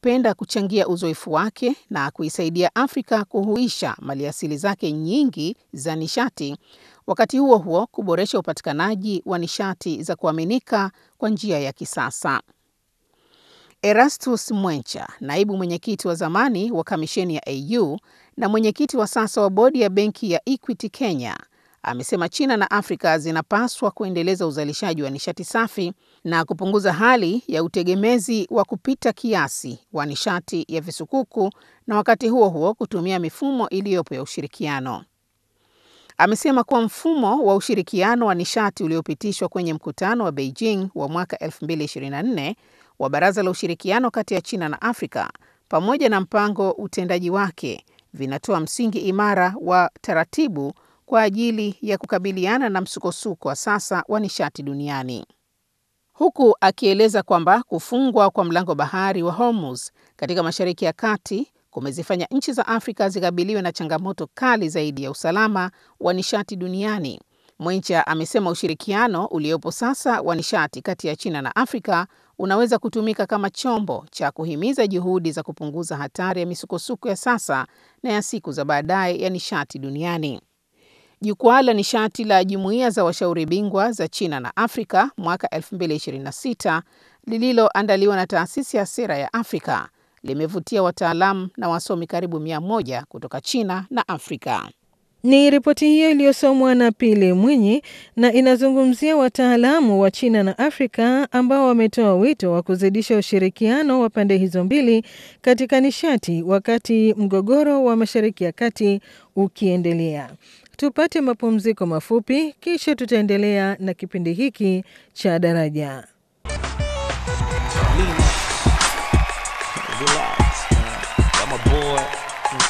angependa kuchangia uzoefu wake na kuisaidia Afrika kuhuisha maliasili zake nyingi za nishati, wakati huo huo kuboresha upatikanaji wa nishati za kuaminika kwa njia ya kisasa. Erastus Mwencha, naibu mwenyekiti wa zamani wa kamisheni ya AU na mwenyekiti wa sasa wa bodi ya benki ya Equity Kenya, amesema China na Afrika zinapaswa kuendeleza uzalishaji wa nishati safi na kupunguza hali ya utegemezi wa kupita kiasi wa nishati ya visukuku na wakati huo huo kutumia mifumo iliyopo ya ushirikiano. Amesema kuwa mfumo wa ushirikiano wa nishati uliopitishwa kwenye mkutano wa Beijing wa mwaka 2024 wa Baraza la Ushirikiano kati ya China na Afrika pamoja na mpango utendaji wake vinatoa msingi imara wa taratibu kwa ajili ya kukabiliana na msukosuko wa sasa wa nishati duniani. Huku akieleza kwamba kufungwa kwa mlango bahari wa Hormuz katika Mashariki ya Kati kumezifanya nchi za Afrika zikabiliwe na changamoto kali zaidi ya usalama wa nishati duniani. Mwencha amesema ushirikiano uliopo sasa wa nishati kati ya China na Afrika unaweza kutumika kama chombo cha kuhimiza juhudi za kupunguza hatari ya misukosuko ya sasa na ya siku za baadaye ya nishati duniani. Jukwaa la nishati la jumuiya za washauri bingwa za China na Afrika mwaka 2026 lililoandaliwa na taasisi ya sera ya Afrika limevutia wataalamu na wasomi karibu mia moja kutoka China na Afrika. Ni ripoti hiyo iliyosomwa na Pili Mwinyi na inazungumzia wataalamu wa China na Afrika ambao wametoa wito wa kuzidisha ushirikiano wa pande hizo mbili katika nishati wakati mgogoro wa Mashariki ya Kati ukiendelea. Tupate mapumziko mafupi, kisha tutaendelea na kipindi hiki cha Daraja. Relax, man. Got my boy